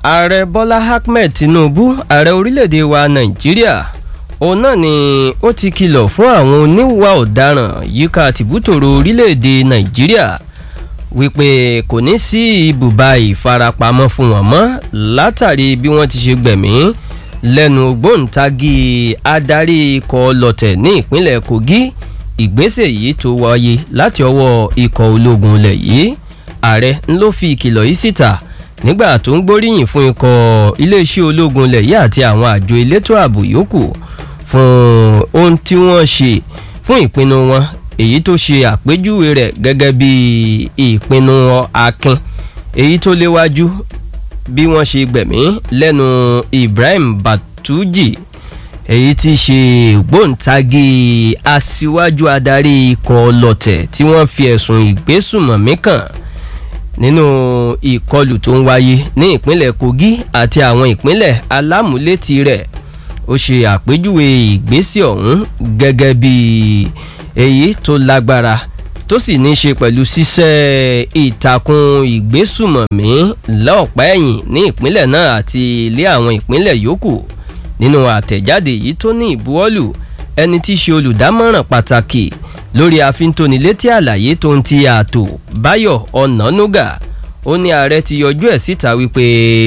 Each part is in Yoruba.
ààrẹ bọ́lá ahmed tinubu ààrẹ orílẹ̀-èdè wa nàìjíríà òun náà ni ó ti kìlọ̀ fún àwọn oníwà ọ̀daràn yíká tìbútòrò orílẹ̀-èdè nàìjíríà wípé kò ní sí ibùba ìfarapamọ́ fún wọn mọ́ látàrí bí wọ́n ti ṣe gbẹ̀mí lẹ́nu ògbóǹtagì adarí ikọ̀ lọ́tẹ̀ ní ìpínlẹ̀ kogi ìgbésẹ̀ yìí tó wáyé láti ọwọ́ ikọ̀ ológun ilẹ̀ yìí ààrẹ ló fi ìkìlọ̀ yìí síta nígbà tó ń gbóríyìn fún ikọ̀ iléeṣẹ́ ológun ilẹ̀ yìí àti àwọn àjọ elétò ààbò yòókù fún ohun tí wọ́n ṣe fún ìpinnu wọn èyí tó ṣe àpéjúwe rẹ̀ gẹ́gẹ́ bí ìpinnu akin èyí tó léwájú bí wọ́n ṣe gbẹ̀mí lẹ́nu ibrahim batuji èyí tí ṣe ògbóǹtagì aṣíwájú adarí ikọ̀ ọlọ́tẹ̀ tí wọ́n fi ẹ̀sùn ìgbésùmọ̀mí kàn nínú ìkọlù tó ń wáyé ní ìpínlẹ̀ kogi àti àwọn ìpínlẹ̀ alámúlétì rẹ̀ ó ṣe àpéjúwe ìgbésẹ̀ ọ̀hún gẹ́gẹ́ bí èyí tó lágbára tó sì ní í ṣe pẹ̀lú ṣíṣẹ́ ìtàkùn ìgbésùmọ̀mí lọ́ọ̀pá ẹ̀yìn ní ìpínlẹ̀ náà àti ilé àwọn ìpínlẹ̀ yòókù nínú àtẹ̀jáde yìí tó ní ìbuwọ́lù ẹni tí í ṣe olùdámọ̀ràn pàtàkì lórí àfintónilétí àlàyé tó ń ti ààtò báyọ̀ ọ̀nànúgà ó ní ààrẹ ti yọjú ẹ̀ síta wípé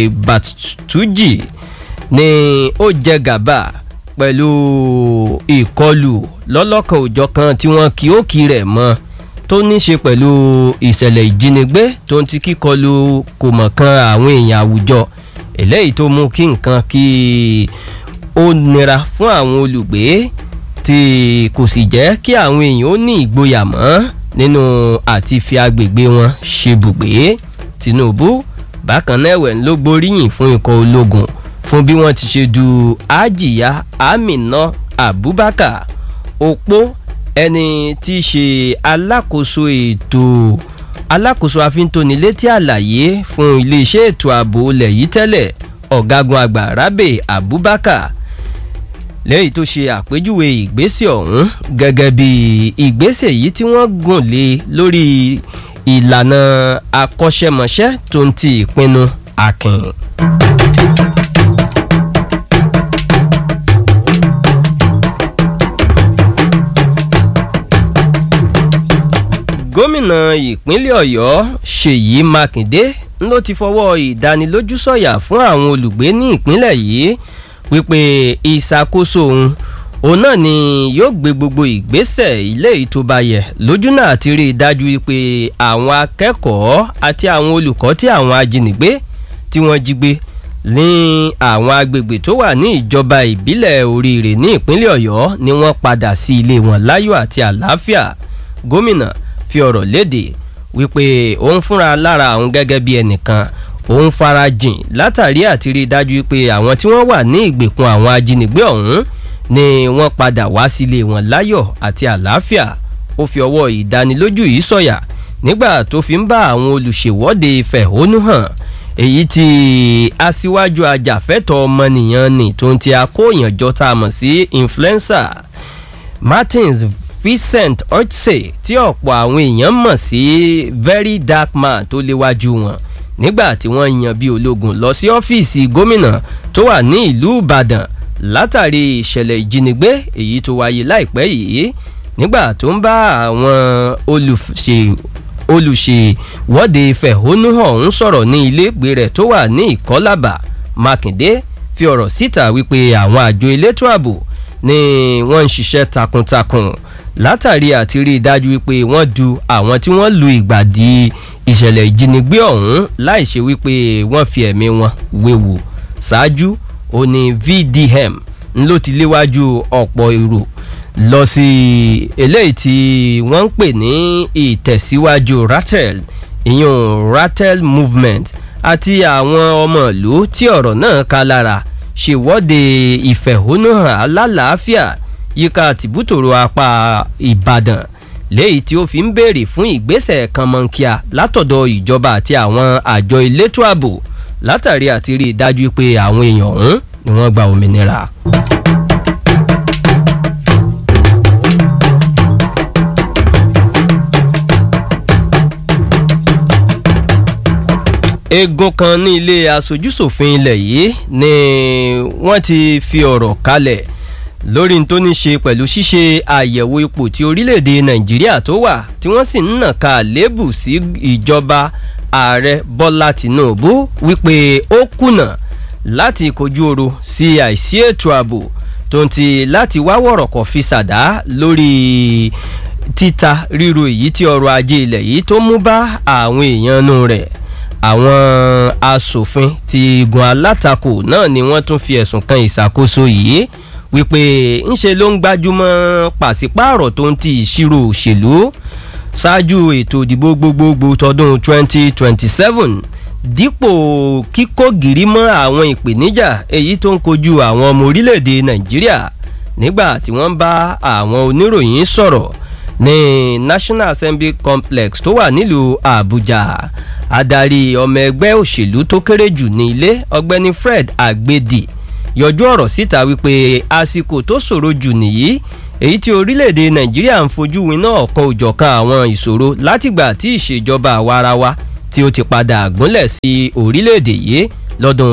bàtújì ni ó jẹ gàba pẹ̀lú ìkọlù lọ́lọ́kan òjọ̀kan tí wọ́n kí ó kí rẹ̀ mọ́ tó ní ṣe pẹ̀lú ìṣẹ̀lẹ̀ ìjínigbé tó ń ti kíkọlù kò mọ̀ kan àwọn èèyàn àwùjọ eléyìí tó mú kí nǹkan kí ó nira fún àwọn olùgbé tí kò sì jẹ́ kí àwọn èèyàn ó ní ìgboyà mọ́ nínú àti fi agbègbè wọn ṣebùgbé tinubu bákan náà ẹ̀wẹ̀ ló gboríyìn fún ikọ̀ ológun fún bí wọ́n ti ṣe du ajiya amina abubakar opó ẹni tí í ṣe alákòóso ètò alákòóso àfintónilétí àlàyé fún iléeṣẹ́ ètò ààbò ilẹ̀ yìí tẹ́lẹ̀ ọ̀gágun àgbà rabe abubakar lẹ́yìn tó ṣe àpéjúwe ìgbésẹ̀ ọ̀hún gẹ́gẹ́ bí ìgbésẹ̀ yìí tí wọ́n gùn lé lórí ìlànà akọ́ṣẹ́mọṣẹ́ tó ń ti ìpinnu akin. gómìnà ìpínlẹ̀ ọ̀yọ́ ṣèyí mákindé ló ti fọwọ́ ìdánilójú sọ̀yà fún àwọn olùgbé ní ìpínlẹ̀ yìí wípé ìṣàkóso òun òun náà ni yóò gbé gbogbo ìgbésẹ̀ ilé ìtòbayẹ̀ lójú náà ti rí i dájú wípé àwọn akẹ́kọ̀ọ́ àti àwọn olùkọ́ tí àwọn ajínigbé tí wọ́n jí gbé ní àwọn agbègbè tó wà ní ìjọba ìbílẹ̀ oríire ní ìpínlẹ̀ ọ̀yọ́ ni wọ́n padà sí ilé wọn láyọ̀ àti àlàáfíà gómìnà fi ọ̀rọ̀ léde wípé òun fúnra lára àwọn gẹ́gẹ́ bí ẹnìkan òun farajìn látàrí àti rí i dájú pé àwọn tí wọ́n wà ní ìgbèkùn àwọn ajínigbé ọ̀hún ni wọ́n padà wá sílé wọn láyọ̀ àti àlàáfíà ó fi ọwọ́ ìdánilójú yìí sọ̀yà nígbà tó fi ń bá àwọn olùṣèwọ́de fẹ̀hónú hàn èyí tí aṣíwájú ajàfẹ́tọ̀ ọmọnìyàn ni tó ń ti akóyànjọ tá a mọ̀ sí influencer martins vincent otse tí ọ̀pọ̀ àwọn èèyàn mọ̀ sí very dark man tó léwájú wọn nígbà tí wọ́n yan bí ológun lọ sí ọ́fíìsì gómìnà tó wà ní ìlú ìbàdàn látàrí ìṣẹ̀lẹ̀ ìjínigbé èyí tó wáyé láìpẹ́ yìí nígbà tó ń bá àwọn olùṣe olùṣèwọ́de fẹ̀hónúhàn ọ̀hún sọ̀rọ̀ ní iléègbé rẹ̀ tó wà ní ìkọ́lábà mákindé fi ọ̀rọ̀ síta wípé àwọn àjọ elétò ààbò ni wọ́n ń ṣiṣẹ́ takuntakun látàrí àti rí i dájú wípé wọ́n du àwọn tí wọ́n lu ìgbàdí ìṣẹ̀lẹ̀ ìjínigbé ọ̀hún láì ṣe wípé wọ́n fi ẹ̀mí wọn wéwu ṣáájú ó ní vdm ló ti léwájú ọ̀pọ̀ èrò lọ sí eléyìí tí wọ́n ń pè ní ìtẹ̀síwájú ratel ìyún ratel movement àti àwọn ọmọ ìlú tí ọ̀rọ̀ náà ká lára ṣèwọ́de ìfẹ̀hónúhàn alálàáfíà yíká tìbútòrò apá ìbàdàn léyìí tí ó fi ń béèrè fún ìgbésẹ̀ kan mọ́ńkíà látọ̀dọ̀ ìjọba àti àwọn àjọ elétò ààbò látàrí àti rí i dájú pé àwọn èèyàn ọ̀hún ni wọ́n gba òmìnira. eegun kan ní ilé aṣojúṣòfin ilẹ̀ yìí ni wọ́n ti fi ọ̀rọ̀ kalẹ̀ lórí tó ní ṣe pẹ̀lú ṣíṣe àyẹ̀wò ipò tí orílẹ̀-èdè nàìjíríà tó wà tí wọ́n sì ń nàka àléébù sí ìjọba ààrẹ bọ́lá tìǹbù wípé ó kùnà láti kojú oro sí àìsí ètò ààbò tó ń ti láti wá wọ̀rọ̀kọ̀ fi ṣàdá lórí títa ríro èyí tí ọrọ̀ ajé ilẹ̀ yìí tó mú bá àwọn èèyàn nù rẹ̀ àwọn asòfin ti igun alátakò náà ni wọ́n tún fi ẹ̀sùn kan ìṣàkóso yìí wípé ńṣe ló ń gbájúmọ́ pàṣípààrọ̀ tó ń ti ìṣirò òṣèlú ṣáájú ètò ìdìbò gbogbogbò tọdún 2027 dípò kíkó gìrì mọ́ àwọn ìpèníjà èyí tó ń kojú àwọn ọmọ orílẹ̀-èdè nàìjíríà nígbà tí wọ́n bá àwọn oníròyìn sọ̀rọ̀ ní national assembly complex tó wà nílùú àbújá adarí ọmọ ẹgbẹ́ òṣèlú tó kéré jù ní ilé ọgbẹ́ni fred agbedi yọjú ọ̀rọ̀ síta wípé àsìkò tó ṣòro jù nìyí èyí tí orílẹ̀-èdè nàìjíríà ń fojú winá ọ̀kan òjọ̀kan àwọn ìṣòro látìgbà tí ìṣèjọba àwarawa tí ó ti padà gúnlẹ̀ sí orílẹ̀-èdè yìí lọ́dún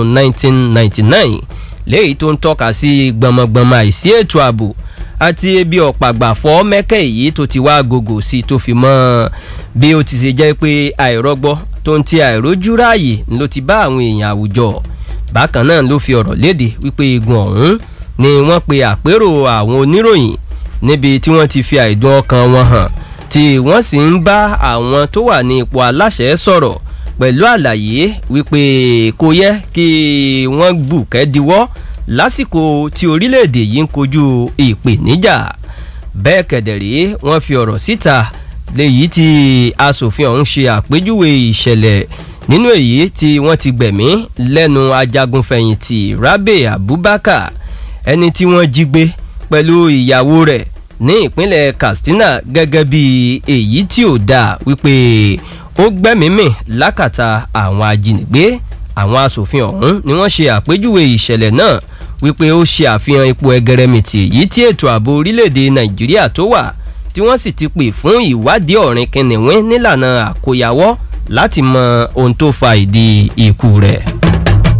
1999 léyìí tó ń tọ́ka sí gbọmọgbọmọ àìsí ètò ààbò àti ebi ọ̀pàgbà fọ́ mẹ́kẹ́ èyí tó ti wá gògò sí tó fi mọ́ bí ó ti ṣe jẹ́ pé àìrọ́gbọ́ tó ń ti àìrójú ráàyè ló ti bá àwọn èèyàn àwùjọ bákan náà ló fi ọ̀rọ̀ léde wípé igun ọ̀hún ni wọ́n pe àpérò àwọn oníròyìn níbi tí wọ́n ti fi àìdùn ọkàn wọn hàn tí wọ́n sì ń bá àwọn tó wà ní ipò aláṣẹ sọ̀rọ̀ pẹ̀lú àlàyé wípé kò yẹ kí wọ́n bù kẹ́díwọ́ lásìkò tí orílẹ̀-èdè yìí ń kojú ìpèníjà bẹ́ẹ̀ kẹ̀dẹ̀rẹ́ wọ́n fi ọ̀rọ̀ síta léyìí tí asòfin ọ̀hún ṣe àpéjúwe ìṣẹ̀lẹ̀ nínú èyí tí wọ́n ti gbẹ̀mí lẹ́nu ajagunfẹ̀yìntì rabe abubakar ẹni tí wọ́n jí gbé pẹ̀lú ìyàwó rẹ̀ ní ìpínlẹ̀ katsina gẹ́gẹ́ bí èyí tí ò dáa wípé ó gbẹ́mímì lákàtà àwọn ajínigbé àwọn asòfin ọ̀hún ni wọ́n ṣe àpéjúwe ìṣẹ̀lẹ̀ náà wípé ó ṣe àfihàn ipò ẹgẹrẹmìtì èyí tí ètò ààbò orílẹ̀-èdè nàìjíríà tó wà tí wọ́n sì ti pè fún ìwádìí ọ̀rìn kìnìún nílànà àkóyawọ́ láti mọ ohun tó fa ìdí ikú rẹ̀.